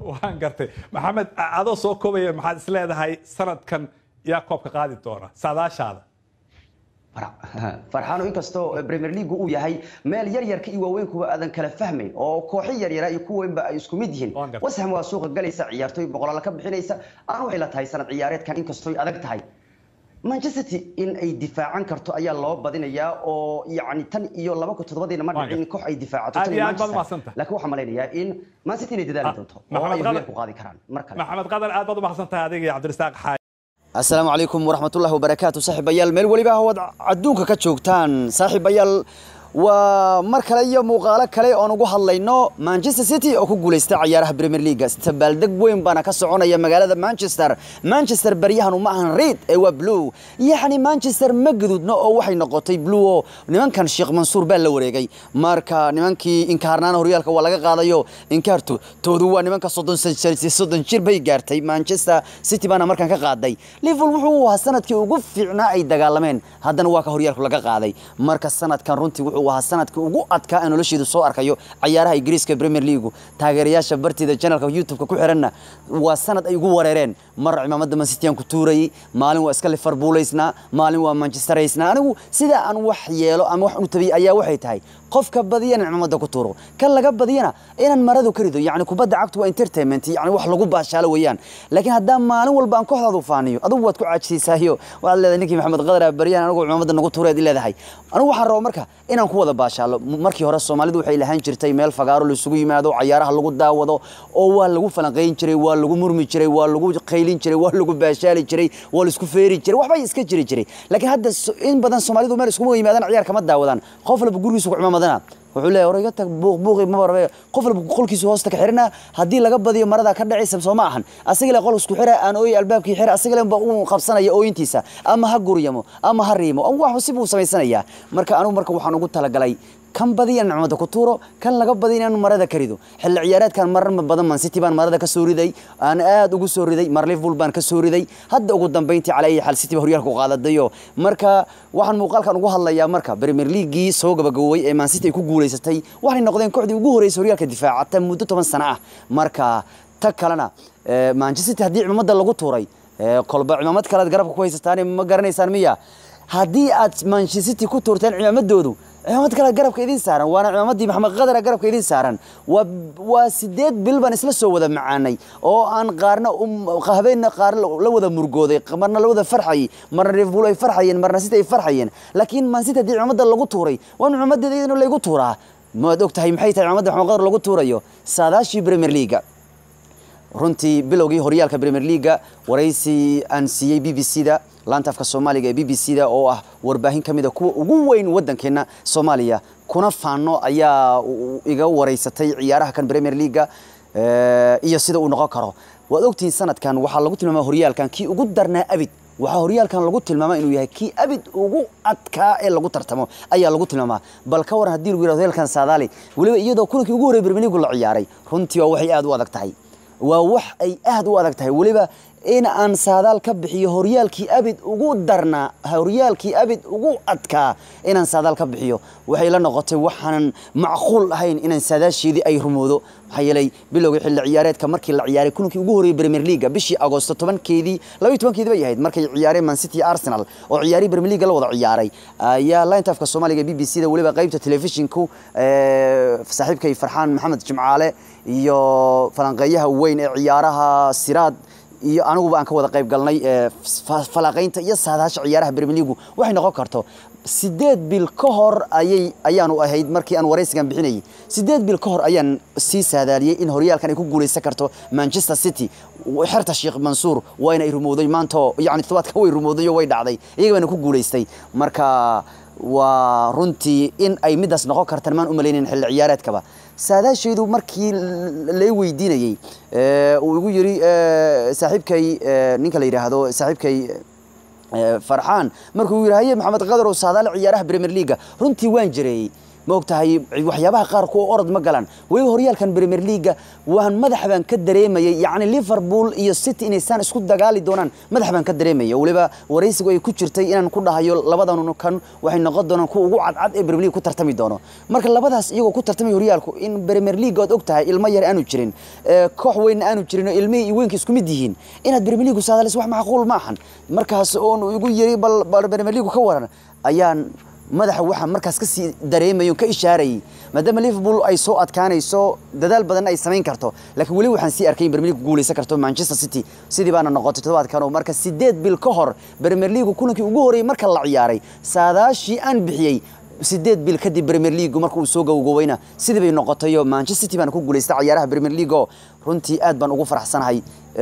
waan gartay maxamed adoo soo koobaya maxaad is leedahay sanadkan yaa koobka qaadi doona saadaashaada farxaano inkastoo premier league uu yahay meel yar yarka iyo waaweynkuba aadan kala fahmayn oo kooxo yaryara iyo kuweynba ay isku mid yihiin Waan gartay. washam waa suuqa galaysa ciyaartooy boqolaal ka bixinaysa aan waxay la tahay sanad ciyaareedkan inkastooy adag tahay manchester city in ay difaacan karto ayaa loo badinayaa oo yacni tan iyo laba kun toddobadiina ma Waan dhicin in koox ay difaacato Aad tan iyo iyo aad baad Manchester. mahadsantahay. laakiin waxaan malaynayaa in man city inay dadaali Ah, doonto oo Maxamed ay Qadar- horyaalku qaadi karaan mar kale maxamed qadar aad baad u mahadsan tahay adiga iyo cabdirasaaq xaaji asalaamu calaykum waraxmatullahi wabarakaatu saaxiibayaal meel weliba hawad adduunka ka joogtaan saaxiibayaal waa mar kale iyo muuqaalo kale oon ugu hadlayno manchester city oo ku guulaysta ciyaaraha premier league dabaaldeg weyn baana ka soconaya magaalada manchester manchester baryahan uma ahan reid ee waa blue yacni manchester ma gududno oo waxay noqotay blue oo nimankan sheekh mansuur baa la wareegay marka nimankii inkaarnaana horyaalka waa laga qaadayo inkaarto toodu waa nimanka soddon san- soddon jir bay gaartay manchester city baana markan ka qaaday liverpool wuxuu ahaa sanadkii ugu fiicnaa ay dagaalameen haddana waa ka horyaalku laga qaaday marka sanadkan runtii wuxuu ahaa sanadkii ugu adkaa ee nolosheedu soo arkayo ciyaaraha ingiriiska premier league taageerayaasha bartida channelka youtube-ka ku xiranna waa sanad ay ugu wareereen mar cimaamada man city aan ku tuurayay maalin waa iska liverpoolaysnaa maalin waa manchesteraysnaa anigu sida aan wax yeelo ama wax u tabiyay ayaa waxay tahay qofka badiyana cimaamada ku tuuro kan laga badiyana inaan maradu ka rido yani kubadda cagtu waa entertainment yani wax lagu baashaalo weeyaan laakiin haddaan maalin walba aan kooxdaadu faaniyo adigu waad ku caajisaysayo waxaad leedahay ninkii maxamed qadar bariyaan anigu cimaamada nagu tuureed leedahay anigu waxaan rabaa marka inaan ku wada baashaalo M- markii hore soomaalidu waxay lahaan jirtay meel fagaaro laisugu yimaado cayaaraha lagu daawado oo waa lagu falanqayn jiray waa lagu murmi jiray waa lagu qaylin jiray waa lagu baashaali jiray waa laisku feeri jiray waxbay iska jiri jiray laakiin hadda so- in badan soomaalidu meel iskugu yimaadaan ciyaar kama daawadaan qof walba gurigiisu ku cimaamadana wuxuu leeyahay war iga tag buuq buuqi ma barbe qof walba qolkiisu hoosta ka xirina haddii laga badiyo marada ka dhacaysa soo ma ahan asaga le qol isku xira aan ooy albaabkii xira asaga le ba uu qabsanaya ooyintiisa ama ha guryamo ama ha riimo ama wax si buu samaysanayaa marka anigu marka waxaan ugu talagalay kan badiya in nicmada ku tuuro kan laga badiya inaan marada ka rido xilli ciyaareedkan marar badan man city baan marada ka soo riday aan aad ugu soo riday mar liverpool baan ka soo riday hadda ugu dambeyntii cala ayi xal city ba horyaalka u qaadadayo marka waxaan muuqaalkan ugu hadlayaa marka premier leaguii soo gabagaboway ee man city ay ku guulaysatay waxay noqdeen kooxdii ugu horeysay horyaalka difaacata muddo toban sano ah marka ta kalena eh, manchester city haddii cimaamada lagu tuuray eh, kolba cimaamad kalead garabka ku haysataan ma garanaysaan miya haddii aad manchester city ku tuurteen cimaamadoodu cimaamad kale garabka idin saaran waana cimaamadii maxamed qadara garabka idin saaran waa waa sideed bil baan isla soo wada macaanay oo aan qaarna um- habeenna qaar la la wada murgooday marna la wada farxayay marna liverpool ay farxayeen marna city ay farxayeen laakiin man city haddii cimaamada lagu tuuray waa in cimaamadeeda iyadana laygu tuuraa maad og tahay maxay tahay cimaamada maxamed qadar lagu tuurayo saadaashii premier leaga runtii bilowgii horyaalka premier leaga waraysi aan siiyey b b c da laanta afka soomaaliga ee b b c da oo ah warbaahin ka mid a kuwa ugu weyn waddankeena soomaaliya kuna faano ayaa u- u- iga waraysatay ciyaaraha kan premier leaga eh, iyo sida uu noqon karo waad ogtihiin sanadkan waxaa lagu tilmaama horyaalkan kii ugu darnaa abid waxaa horyaalkan lagu tilmaama inuu yahay kii abid ugu adkaa ee lagu tartamo ayaa lagu tilmaamaa bal ka waran haddii lagu yidhahdo horyaalkan saadaali weliba iyadoo kulankii ugu horreeyay premier league la ciyaaray runtii waa waxay aad u adag tahay waa wax ay aad u adag tahay weliba in aan saadaal ka bixiyo horyaalkii abid ugu darnaa horyaalkii abid ugu adkaa inaan saadaal ka bixiyo waxay la noqotay waxaanan macquul ahayn inaan saadaasheedii ay rumoodo maxaa yeelay bilowgii xilli ciyaareedka markii la ciyaaray kulankii ugu horreeyay premier leaga bishii agoosto tobankeedii labaiyo tobankeedii bay ahayd markay ciyaareen man city iyo arsenal oo ciyaarihii premier leaga la wada ciyaaray ayaa linta afka soomaaliga b b c da weliba qaybta telefishinku eh, saaxiibkay farxaan maxamed jimcaale iyo falanqeeyaha weyn ee ciyaaraha siraad iyo aniguba aan ka wada qayb galnay ee fa- falanqaynta iyo saadaasha ciyaaraha premier league waxay noqon karto sideed bil ka hor ayay ayaanu ahayd markii aan waraysigan bixinayay sideed bil ka hor ayaan sii saadaaliyey in horyaalkan ay ku guulaysan karto manchester city xerta sheekh mansuur waa inay rumowday maanta yani todobaadka way rumowday oo way dhacday iyaga baana ku guulaystay marka waa runtii in ay midaas noqon kartaan maan u malaynayn xilli ciyaareedkaba saadaashaydu markii lay weydiinayey ee, uu igu yiri ee, saaxiibkay ee, ninka la yidhaahdo saaxiibkay ee, farxaan markuu yidhi haye maxamed qadar oo saadaale ciyaaraha premier leaga runtii waan jireeyey ma ogtahay waxyaabaha qaar kuwa orod ma galaan weliba horyaalkan premier leaga waan madax baan ka dareemayay yacni liverpool iyo city inaysaan isku dagaali doonaan madax baan ka dareemaya weliba waraysigu ay ku jirtay inaan ku dhahayo labadan kan waxay noqon doonaan kuwa ugu cadcad ee premier league ku tartami doono marka labadaas iyagoo ku tartamaya horyaalku in premier league ood og tahay ilmo yar aanu jirin koox weynna aanu jirin oo ilmihii iyo weynka isku mid yihiin inaad premier league saadalis wax macquul ma ahan markaas oon igu yiri bal bal premier league ka waran ayaan madaxa waxaa markaas ka sii dareemayo ka ishaarayay maadaama liverpool ay soo adkaanayso dadaal badan ay samayn karto laakiin weli waxaan sii arkay in premier league guuleysan karto manchester city sidii baana noqotay toddobaadkan oo marka sideed bil ka hor premier league kulankii ugu horreeyay marka la ciyaaray saadaashii aan bixiyey sideed bil kadib premier league marka uu soo gowgowayna sidii bay noqotay oo manchester city baana ku guuleystay ciyaaraha premier league oo runtii aad baan ugu faraxsanahay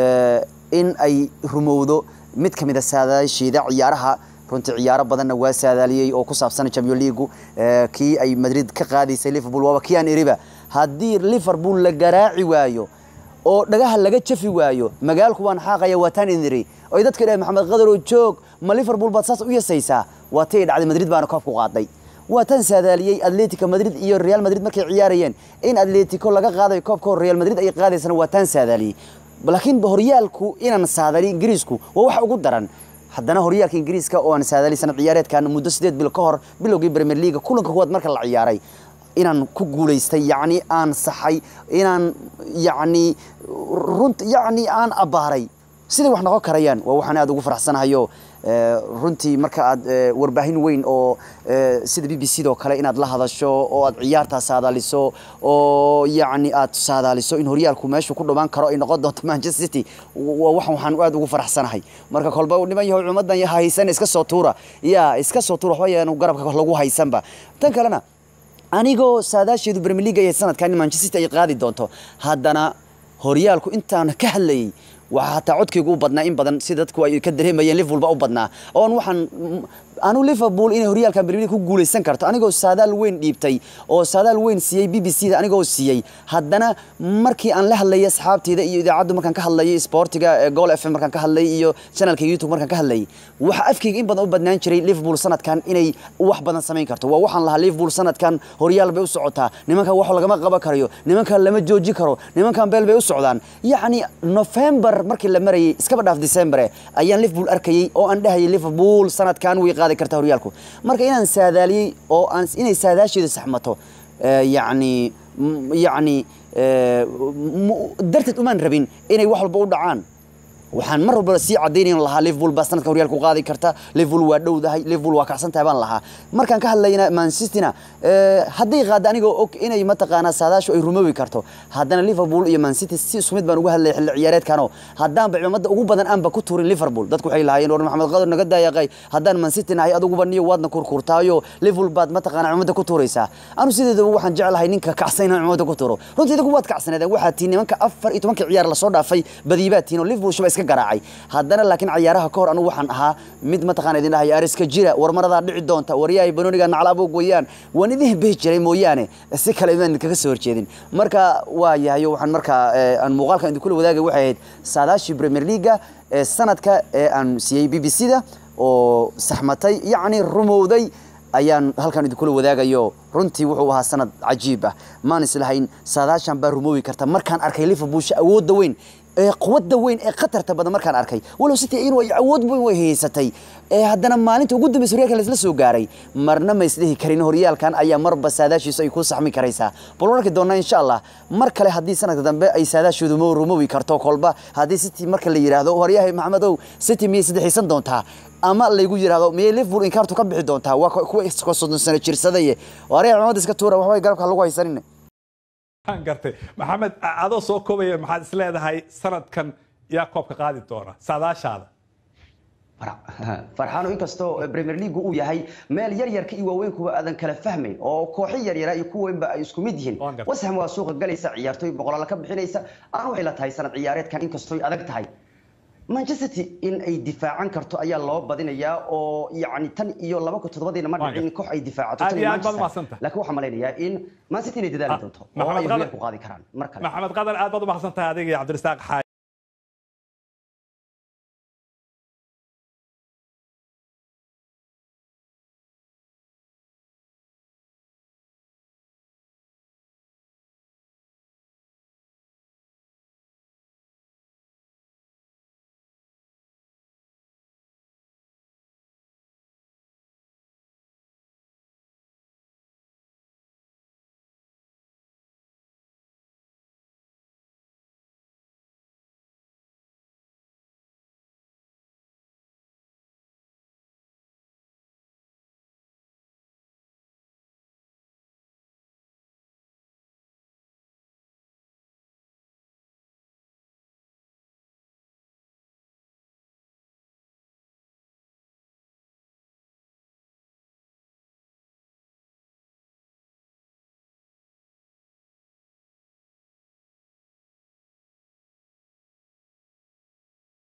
in ay rumowdo mid ka mid a saadaasheeda ciyaaraha runtii ciyaaro badanna waa saadaaliyey oo ku saabsan champion league kii ay madrid ka qaadaysay liverpool waaba kii aan iriba haddii liverpool la garaaci waayo oo dhagaha laga jafi waayo magaalku waan xaaqaya waa taan idin iri oy dadka dhahay maxamed qadarow joog ma liverpool baad saas u yasaysaa waa tay dhacday madrid baana koob ku qaaday waa tan saadaaliyey atletico madrid iyo real madrid markay ciyaarayeen in atletico laga qaadayo koobka hor real madrid ay qaadaysana waa tan saadaaliyey laakiin horyaalku inaan saadaliy ingiriisku waa wax ugu daran haddana horyaalka ingiriiska oo aan saadaalay sanad ciyaareedkan muddo sideed bil ka hor bilowgii premier league kulanka kuwaad marka la ciyaaray inaan ku guulaystay yacni aan saxay inaan yacni runt yacni aan abbaaray siday wax noqon karayaan waa waxaan aad ugu faraxsanahayo runtii marka aad warbaahin weyn oo sida b b c doo kale inaad la hadasho oo aad ciyaartaa saadaaliso oo yacni aad saadaaliso in horyaalku meeshu ku dhawaan karo ay noqon doonto manchester city waa wax waxaan aad ugu faraxsanahay marka kolba niman yahow cumadan haysan iska soo tuura ya iska soo tuura waxba yaanu garabka lagu haysanba tan kalena anigoo saadaasheedu premier league ay sanadkan in manchester city ay qaadi doonto haddana horyaalku intaan ka hadlayay waxaa hataa codkaygu u badnaa in badan si dadku ay ka dareemayeen liverpool ba u badnaa oon waxaan anu liverpool inay horyaalkan premier league ku guuleysan karto anigoo saadaal weyn dhiibtay oo saadaal weyn siiyey b b c da anigoo siiyey haddana markii aan la hadlayay asxaabteyda iyo idaacaddu markaan ka hadlayay sportiga gool f m markaan ka hadlayay iyo channelka youtube markaan ka hadlayay waxa afkayga in badan u badnaan jiray liverpool sanadkan inay wax badan samayn karto waa waxaan lahaa liverpool sanadkan horyaal bay u socotaa nimankan wax lagama qaban karayo nimankan lama jooji karo nimankan beel bay u socdaan yacni november markii la marayay iskaba dhaaf december ayaan liverpool arkayay oo aan dhahayay liverpool sanadkan way qaadi kartaa horyaalku marka inaan saadaaliyey oo aan inay saadaasheedu saxmato yacni yacni darteed umaan rabin inay wax walba u dhacaan waxaan mar walba sii cadaynayn lahaa liverpool baa sanadka horyaalku qaadi karta liverpool waa dhowdahay liverpool waa kacsantahay baan lahaa markaan ka hadlayna manchestina hadday qaada anigoo og inay mataqaanaa saadaashu ay rumowi karto haddana liverpool iyo mancity si isku mid baan uga hadlay xilli ciyaareedkanoo haddaanba ciidamada ugu badan aanba ku tuurin liverpool dadku waxay lahaayeen war maxamed qadar naga daayaqay haddaan mancity nahay aduguba niyo waadna kurkurtaayo liverpool baad mataqaanaa ciidamada ku tuuraysaa anu sideedaba waxaan jeclahay ninka kacsan inaan ciidamada ku tuuro runtii idigu waad kacsaneedeen waxaa tii nimanka afar iyo tobankii ciyaar lasoo dhaafay badiibaa tiin oo liverpool shuba iska garaacay haddana laakiin ciyaaraha ka hor anugu waxaan ahaa mid mataqaana idin dhahay ariska jira war maradaa dhici doonta waryahay banooniga naclaabog weeyaan waan idin behi jiray mooyaane si kale imaan idinkaga soo horjeedin marka waa yahay waxaan markaa aan muuqaalkan idinkula wadaagay waxay ahayd saadaashii premier leaga ee sanadka ee aan siiyey b b c da oo saxmatay yacni rumowday ayaan halkan idinkula wadaagayo runtii wuxuu ahaa sanad cajiib ah maan islahayn saadaashan baa rumoowi karta markaan arkay liverpoolsha awoodda weyn ee quwadda weyn ee khatarta badan markaan arkay walow city inuu ay awood weyn way haysatay ee haddana maalinta ugu dambaysa horyaalkan laisla soo gaaray marna ma isdhihi karin horyaalkan ayaa marba saadaashiisu ay ku saxmi karaysaa bal waan arki doonaa insha allah mar kale haddii sanadka dambe ay saadaashoodu mo rumowi karto kolba haddii city marka la yidhaahdo waryahay maxamedow city miyay saddexaysan doontaa ama laygu yidhaahdo miyay liverpool inkaartu ka bixi doontaa waa kuwa soddon sano jirsadaye waryahay cumada iska tuura waxbay garabka lagu haysanin waan gartay maxamed adoo soo koobaya maxaad is leedahay sanadkan yaa koobka qaadi doona saadaashaada farxaano inkastoo premier league uu yahay meel yar yarka iyo waaweynkuba aadan kala fahmayn oo kooxo yaryara iyo kuweynba ay isku mid yihiin Waan gartay. washam waa suuqa galaysa ciyaartooy boqolaal ka bixinaysa aan waxay la tahay sanad ciyaareedkan inkastoo ay adag tahay manchester city in ay difaacan karto ayaa loo badinayaa oo yacni tan iyo laba kun toddobadiina ma Waan dhicin in koox ay difaacato Aad tan iyo iyo aad baad Manchester. mahadsantahay. laakiin waxaan malaynayaa in man city inay dadaali Ah, doonto oo Maxamed ay Qadar- horyaalku qaadi karaan mar kale maxamed qadar aad baad u mahadsan tahay adiga iyo cabdirasaaq xaaji